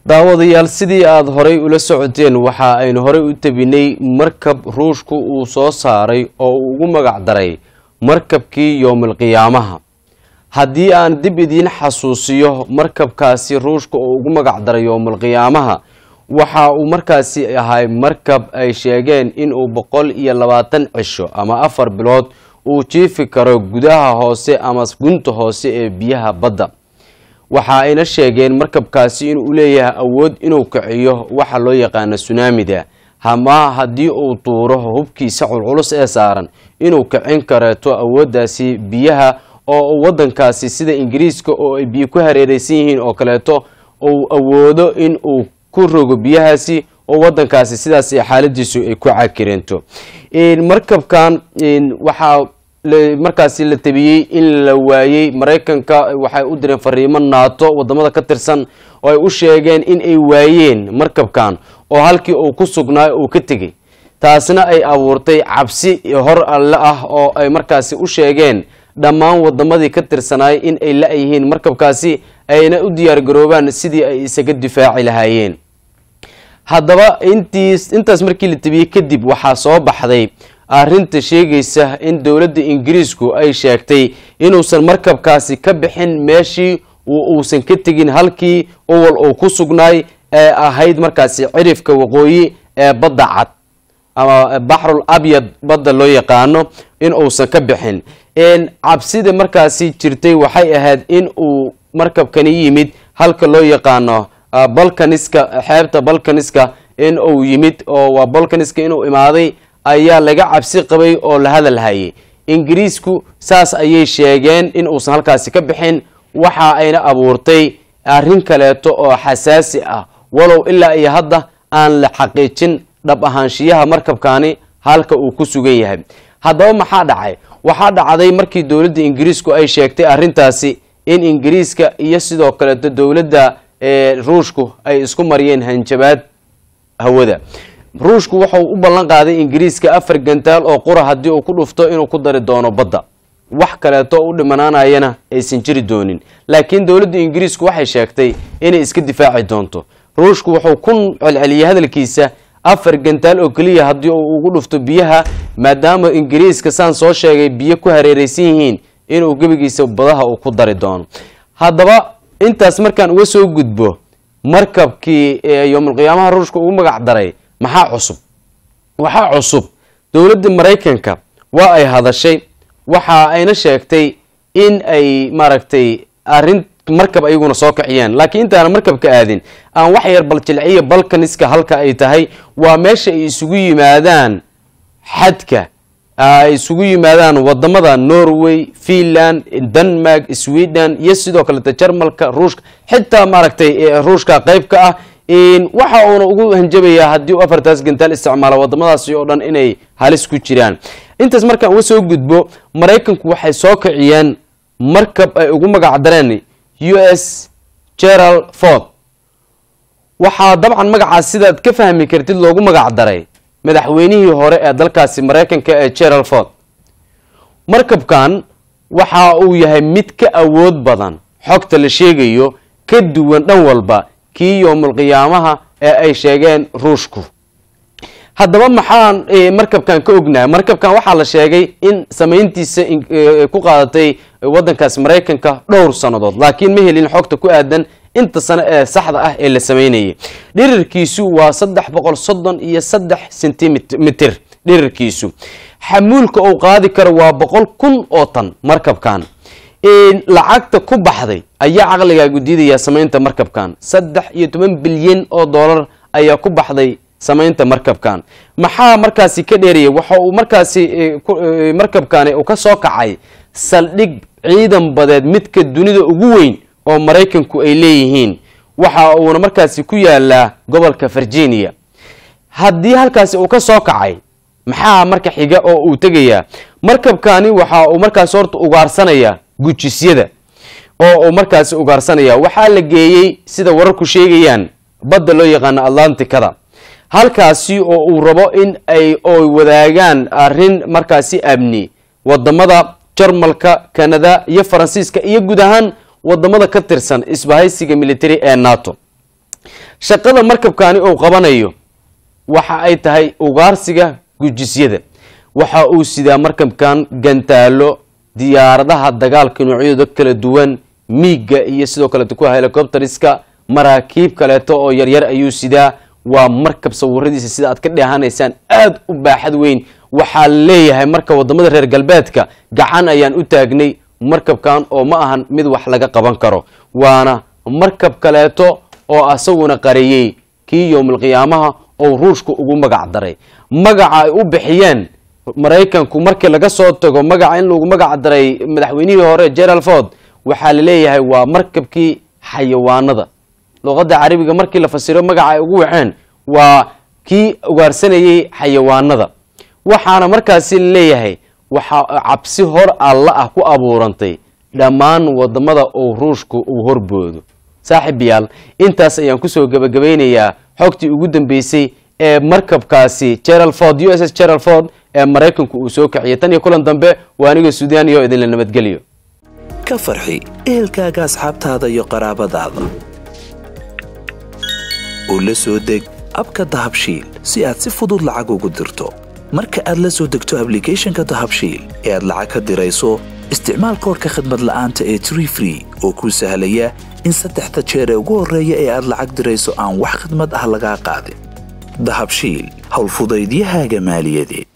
daawadayaal sidii aada horay ula socoteen waxa aynu horay u tabinay markab ruushku uu soo saaray oo uu ugu magac daray markabkii yowmalqiyaamaha haddii aan dib idiin xasuusiyo markabkaasi ruushka oo ugu magac daray yowmalqiyaamaha waxa uu markaasi ahay markab ay sheegeen inuu boqol iyo labaatan cisho ama afar bilood uu jiifi karo gudaha hoose ama gunta hoose ee biyaha badda waxa ayna sheegeen markabkaasi inuu leeyahay awood inuu kiciyo waxa loo yaqaano sunaamida hama haddii uu tuuro hubkiisa culculus ee saaran inuu kicin kareeto awooddaasi biyaha oo wadankaasi sida ingiriiska oo ay biyo ku hareereysan yihiin oo kaleeto uu awoodo in uu ku rogo biyahaasi oo wadankaasi sidaas xaaladiisu ay ku cakireento markabkan waxaa markaasi la tabiyey in la waayey maraykanka waxay u direen fariimo naato wadamada ka tirsan oo ay u sheegeen in ay waayeen markabkan oo halkii uu ku sugnaa uu ka tegey taasna ay abuurtay cabsi hor alle ah oo ay markaasi u sheegeen dhammaan wadamadii ka tirsanaay in ay la-yihiin markabkaasi ayna u diyaargaroobaan sidii ay isaga difaaci lahaayeen haddaba intiis intaas markii la tabiyey kadib waxaa soo baxday arrinta sheegaysa in dowladda ingiriisku ay sheegtay inuusan markabkaasi ka bixin meeshii uusan ka tegin halkii owal uu ku sugnaay ee ahayd markaasi cirifka waqooyi ee badda cad ama baxrul abyad badda loo yaqaano in uusan ka bixin cabsida markaasi jirtay waxay ahayd in uu markabkani yimid halka loo yaqaano balkaniska xeebta balkaniska in uu yimid oo waa balkaniska inuu imaaday ayaa laga cabsi qabay oo la hadal hayay ingiriisku saas ayay sheegeen in uusan halkaasi ka bixin waxa ayna abuurtay arrin kaleeto oo xasaasi ah walow ilaa iyo hadda aan la xaqiijin dhab ahaanshiyaha markabkani halka uu ku sugan yahay haddaba maxaa dhacay waxaa dhacday markii dowladda ingiriisku ay sheegtay arrintaasi in ingiriiska iyo sidoo kaleeto dowladda ruushku ay isku mariyeen hanjabaad hawada ruushku wuxuu u ballan qaaday ingiriiska afar gantaal oo qura haddii uu ku dhufto inuu ku dari doono badda wax kaleeto u dhimanaanayana aysan jiri doonin laakiin dowladda ingiriisku waxay sheegtay inay iska difaaci doonto ruushku wuxuu ku celceliyey hadalkiisa afar gantaal oo keliya haddii uu ugu dhufto biyaha maadaama ingiriiska saan soo sheegay biyo ku hareereysan yihiin inuu gebigiisa badaha uu ku dari doono haddaba intaas markaan uga soo gudbo markabkii yowmalqiyaamaha ruushka ugu magac daray maxaa cusub waxaa cusub dowladda maraykanka waa ay hadashay waxa ayna sheegtay in ay maaragtay arrin markab ayaguna soo kiciyeen laakiin intaana markabka aadin aan wax yar baljilciya balkaniska halka ay tahay waa meesha ay isugu yimaadaan xadka ay isugu yimaadaan wadamada norway finland denmark sweden iyo sidoo kaleta jarmalka ruushka xitaa maaragtay ruushka qeyb ka ah waxa uuna ugu hanjabayaa haddii uu afartaas gantaal isticmaalo wadamadaasi oo dhan inay halis ku jiraan intaas markaan uga soo gudbo maraykanku waxay soo kiciyeen markab ay ugu magac dareen u s gerald ford waxaa dabcan magacaas sidaad ka fahmi kartid loogu magac daray madaxweynihii hore ee dalkaasi maraykanka ee gerald ford markabkan waxa uu yahay mid ka awood badan xogta la sheegayo ka duwan dhan walba kii yowmalqiyaamaha ee ay sheegeen ruushku haddaba maxaan markabkan ka ognahay markabkan waxaa la sheegay in samayntiisa ku qaadatay wadankaas maraykanka dhowr sannadood laakiin ma helin xogta ku aadan inta sano ee saxda ah ee la samaynayay dhirirkiisu waa saddex boqol soddon iyo saddex centimitr dhirirkiisu xamuulka uu qaadi karo waa boqol kun oo tan markabkan lacagta ku baxday ayaa caqligaagu diidaya samaynta markabkan saddex iyo toban bilyan oo dollar ayaa ku baxday samaynta markabkan maxaa markaasi ka dheeraya waxa uu markaasi markabkani uu ka soo kacay saldhig ciidan badeed midka dunida ugu weyn oo maraykanku ay leeyihiin waxa uuna markaasi ku yaalaa gobolka virginia haddii halkaasi uu ka soo kacay maxaa marka xiga oo uu tegayaa markabkani waxa uu markaasi horta ugaarsanaya gujisyada oo uu markaasi ugaarsanaya waxaa la geeyey sida wararku sheegayaan badda loo yaqaano atlanticada halkaasi oo uu rabo in ay oy wadaagaan arrin markaasi amni wadamada jarmalka kanada iyo faransiiska iyo guud ahaan wadamada ka tirsan isbahaysiga military ee nato shaqada markabkani uu qabanayo waxa ay tahay ugaarsiga gujisyada waxa uu sidaa markabkan gantaalo diyaaradaha dagaalka noocyadooda kala duwan miigga iyo sidoo kaleeto kuwa helicopteriska maraakiib kaleeto oo yaryar ayuu sidaa waa markab sawiradiisa sida aad ka dheehanaysaan aada u baaxad weyn waxaa leeyahay marka wadamada reer galbeedka gacan ayaan u taagnay markabkan oo ma ahan mid wax laga qaban karo waana markab kaleeto oo asaguna qareeyey kii yowmalqiyaamaha oo ruushka ugu magac daray magaca ay u bixiyeen maraykanku markii laga soo tago magaca in lagu magac daray madaxweynihii hore gerald ford waxaa la leeyahay waa markabkii xayawaanada luqadda carabiga markii la fasiro magaca ay ugu waxeen waa kii ugaarsanayay xayawaanada waxaana markaasi leeyahay waxaa cabsi hor alla ah ku abuurantay dhammaan wadamada uu ruushku uu horboodo saaxiibayaal intaas ayaan kusoo gebagabaynayaa xogtii ugu dambeysay ee markabkaasi gerald ford u s s gerald ford ee maraykanku uu soo kiciyay tan iyo kulan dambe waa aniga suudaaniya oo idinla nabadgeliyo ka farxi ehelkaaga asxaabtaada iyo qaraabadaada oo la soo deg abka dahabshiil si aad si fudud lacag ugu dirto marka aad la soo degto ablicathonka dahabshiil ee aad lacag ka dirayso isticmaal koorka khadmad la'aanta ee tree free oo kuu sahlaya in saddexda jeer ee ugu horreeya ee aad lacag dirayso aan wax khadmad ah lagaa qaadin dahabshiil howlfudaydiyahaaga maaliyadeed